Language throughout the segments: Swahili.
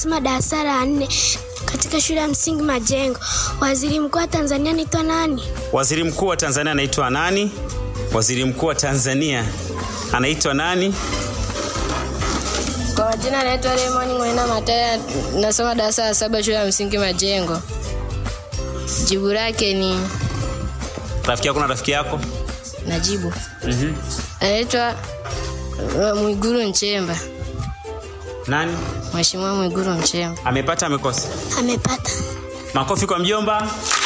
Soma darasa la nne katika shule ya msingi Majengo. Waziri mkuu wa Tanzania anaitwa nani? Waziri mkuu wa Tanzania anaitwa nani? Waziri mkuu wa Tanzania anaitwa nani? Kwa majina anaitwa Raymond Mwena Mataya, nasoma darasa la saba shule ya msingi Majengo. Jibu lake ni Rafiki yako na rafiki yako? najibu. Mhm. Anaitwa uh, Mwiguru Nchemba, Nani? Mheshimiwa Mwiguru Nchemba. Amepata amekosa? Amepata. Makofi kwa mjomba.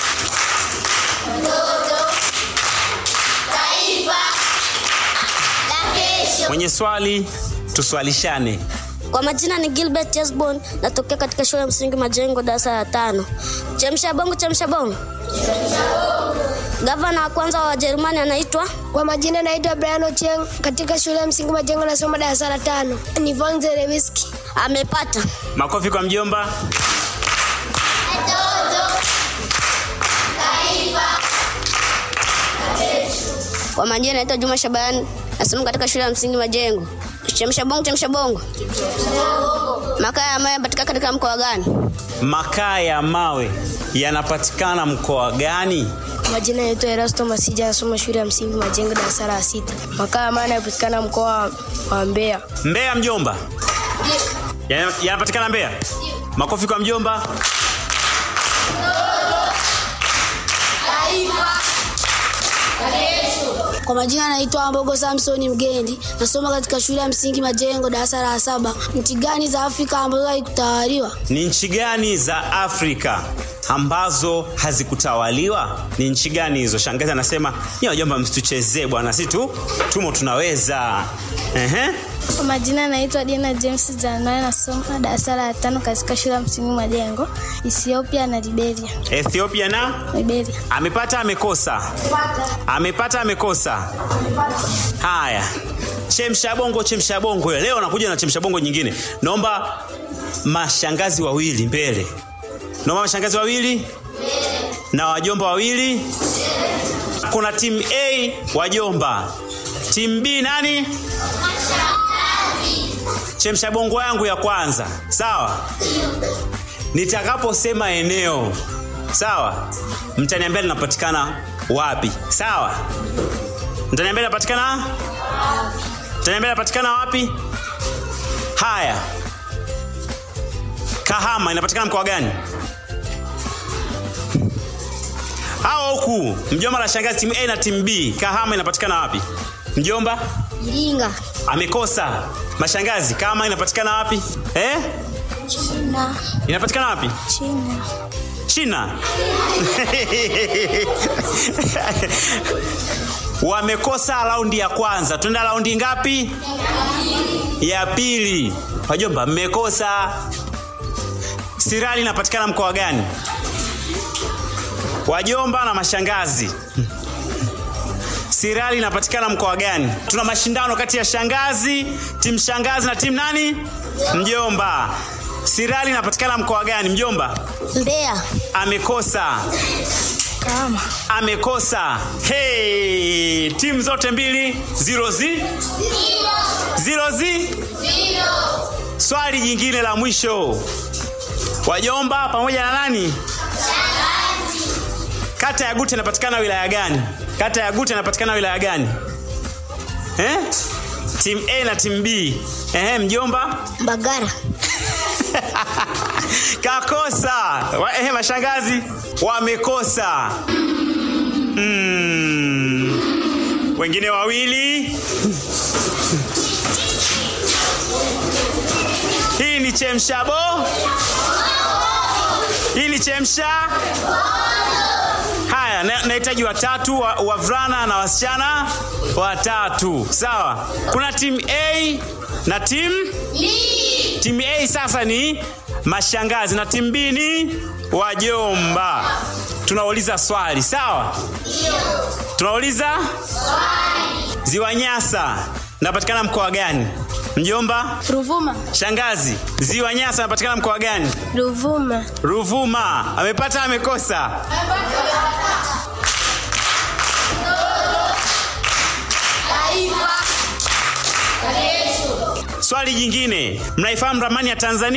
Mwenye swali tuswalishane. Kwa majina ni Gilbert Yesbon, natokea katika shule ya msingi Majengo, darasa la tano. Chemsha bongo, chemsha bongo. Gavana wa kwanza wa Wajerumani anaitwa Kwa majina naitwa Brian Ochieng katika shule ya msingi Majengo, nasoma darasa la tano. Ni Von Zerewiski. amepata. Makofi kwa mjomba. Kwa majina naitwa Juma Shabani, nasoma katika shule ya msingi Majengo. Chemsha bongo, chemsha bongo. Makaa ya mawe yanapatikana katika mkoa gani? Makaa ya mawe yanapatikana mkoa gani? Kwa majina naitwa Erasto Masija, nasoma shule ya msingi Majengo, darasa la sita. Makaa ya mawe yanapatikana mkoa wa Mbeya. Mbeya mjomba. Yana- Yanapatikana Mbeya. Makofi kwa mjomba. Kwa majina naitwa Mbogo Samson Mgendi, nasoma katika shule ya msingi Majengo, darasa la saba. Nchi gani za Afrika ambazo haikutawaliwa? Ni nchi gani za Afrika ambazo hazikutawaliwa? Ni nchi gani hizo? Shangazi anasema ni wajomba, msituchezee bwana, si tu tumo tunaweza. Ehe. Kwa majina naitwa Dina James Januari, nasoma darasa la tano katika shule ya msingi Majengo, Ethiopia na Liberia. Ethiopia na Liberia. amepata amekosa, amepata amekosa. Haya, chemsha bongo, chemsha bongo. Leo nakuja na chemsha bongo nyingine. Naomba mashangazi wawili mbele, naomba mashangazi wawili na wajomba wawili. Kuna timu A wajomba, timu B nani? Chemsha bongo yangu ya kwanza, sawa? Nitakaposema eneo, sawa, mtaniambia linapatikana wapi, sawa? Mtaniambia linapatikana mtaniambia linapatikana wapi? Haya, Kahama inapatikana mkoa gani? Hao huku mjomba la shangazi, timu A na timu B, Kahama inapatikana wapi? Mjomba Iringa. amekosa. Mashangazi, Kahama inapatikana wapi eh? China. Inapatikana wapi? China. China. Wamekosa raundi ya kwanza. Tunaenda raundi ngapi? Ya pili. Wajomba, mmekosa. Sirali inapatikana mkoa gani? Wajomba na mashangazi. Sirali inapatikana mkoa gani? Tuna mashindano kati ya shangazi, timu shangazi na timu nani? Mjomba. Sirali inapatikana mkoa gani? Mjomba Mbeya. amekosa, Kama. amekosa. Hey, timu zote mbili zero zi zero zi. Swali jingine la mwisho, wajomba pamoja na nani? Kata ya Gute inapatikana wilaya gani? Kata ya Gute inapatikana wilaya gani? Eh? Timu A na timu B. Ehe, mjomba Mbagara. kakosa. Wa- Ehe, mashangazi wamekosa. Mm. Wengine wawili. Hii ni chemshabo. Hii ni chemsha. Haya, na- nahitaji watatu wa- wavulana na wasichana watatu. Sawa. Kuna timu A na timu Timu A sasa ni mashangazi na timu B ni wajomba. Tunauliza swali, sawa? Tunauliza swali. Ziwa Nyasa napatikana mkoa gani? Mjomba, Ruvuma. shangazi, Ziwa Nyasa napatikana mkoa gani? Ruvuma. Ruvuma. Amepata amekosa? Swali jingine, mnaifahamu ramani ya Tanzania?